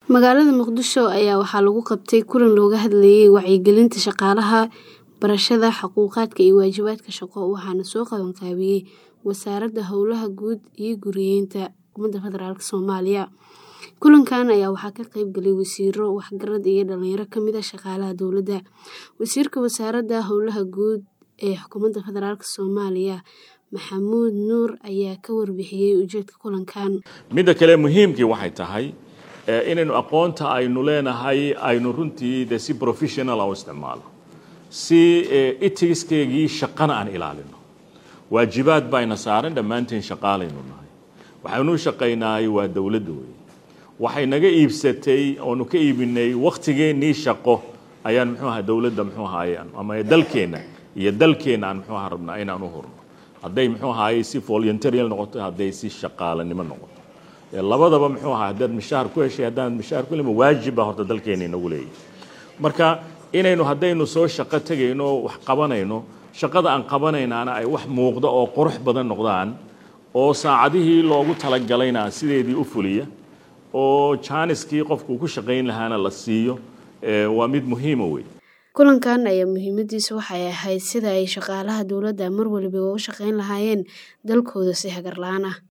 Magaalada Muqdisho ayaa waxaa lagu qabtay kulan looga hadlayay wacyigelinta shaqaalaha, barashada xuquuqaadka iyo waajibaadka shaqo, waxaana soo qaban qaabiyay Wasaaradda Howlaha Guud iyo Guryeynta Xukuumadda Federaalk Soomaaliya. Kulankan ayaa waxaa ka qayb galay wasiirro, waxgarad iyo dhalinyaro ka mid ah shaqaalaha dowladda. Wasiirka Wasaaradda Howlaha Guud ee Xukuumadda Federaalk Soomaaliya Maxamuud Nuur ayaa ka warbixiyay ujeedka kulankan. midda kale muhiimkii waxay tahay inaynu aqoonta aynu leenahay aynu runtii de si professional u isticmaalo si eticskeegii shaqana aan ilaalino waajibaad bayna saaran dhammaanteen shaqaalaynu nahay waxaynu u shaqaynaay waa dowladda wey waxay naga iibsatay oonu ka iibinay wakhtigeennii shaqo ayaan muxuu ahaa dowladda muxuu ahaay ama dalkeenna iyo dalkeenna aan muxuu ahaa rabnaa inaan u hurno hadday muxuu ahaay si voluntarial noqoto hadday si shaqaalanimo noqoto labadaba muxuu ahaa haddaad mishaar ku heshay haddaan mishaar ku helin waajib baa horta dalkeena inagu leeyahay marka inaynu haddaynu soo shaqo tegayno wax qabanayno shaqada aan qabanaynaana ay wax muuqda oo qurux badan noqdaan oo saacadihii loogu talagalayna sideedii u fuliya oo jaaniskii qofku ku shaqayn lahaana la siiyo waa mid muhiima wey kulankan ayaa muhiimadiisa waxay ahayd sida ay shaqaalaha dowladda mar waliba uga shaqayn lahaayeen dalkooda si hagar la-aan ah